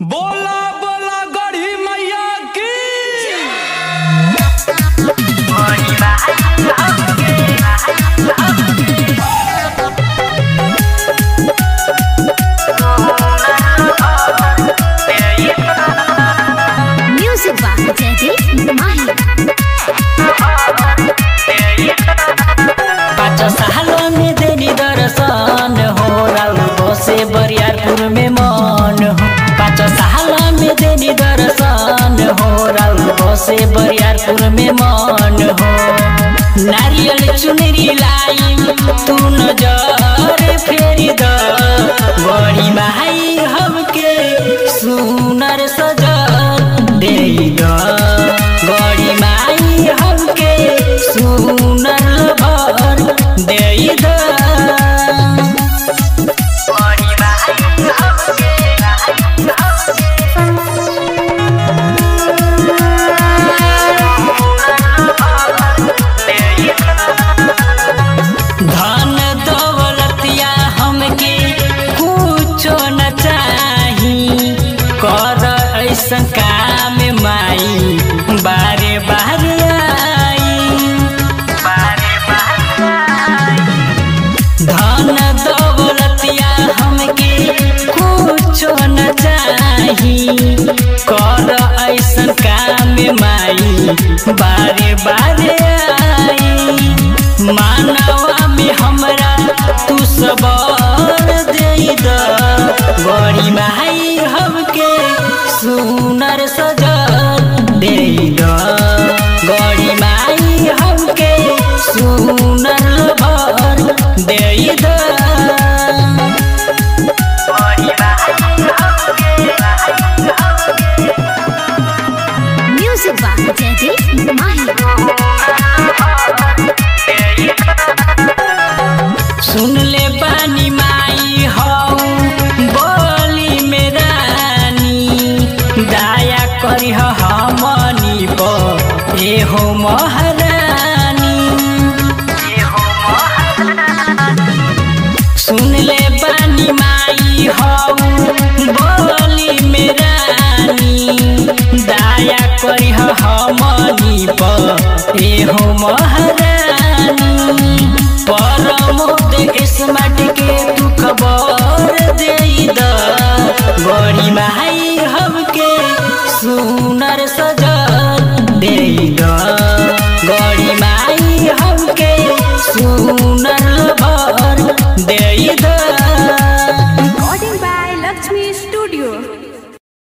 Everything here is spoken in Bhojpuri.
बोला बोला गढ़ी मैया की Music by Jaideep Mahi. पाँच सालों में देनी दर्शन हो राउको से बरियारपुर में मन हो पाँच सालों में देनी दर्शन हो राउको से बरियारपुर में मन हो नारियल चुनरी लाई तू नजर फेरी द बड़ी माई हमके सुनर सजल दे द बड़ी माई हमके सुनर भर दे द धन दौलतिया हमके कुछो न चाही कर ऐसन काम माई बारे बारे आई धन दौलतिया हमके कुछो न चाही कर ऐसन काम माई बारे बारे आई मानवा में हमरा तू सबर दे द बड़ी माई हमके सुनर सजल दे द बड़ी माई हमके सुनर भर दे द Music by Jaideep Mahi. सुन ले बानी माई हौ बोली में रानी दया करी हमनी पर ए हो महारानी सुन ले बानी माई हौ बोली में रानी दया करी हमनी पर ए हो महारानी परमोद स्मार्ट के तू खबर दे द बड़ी माई हमके सुनर सजल दे द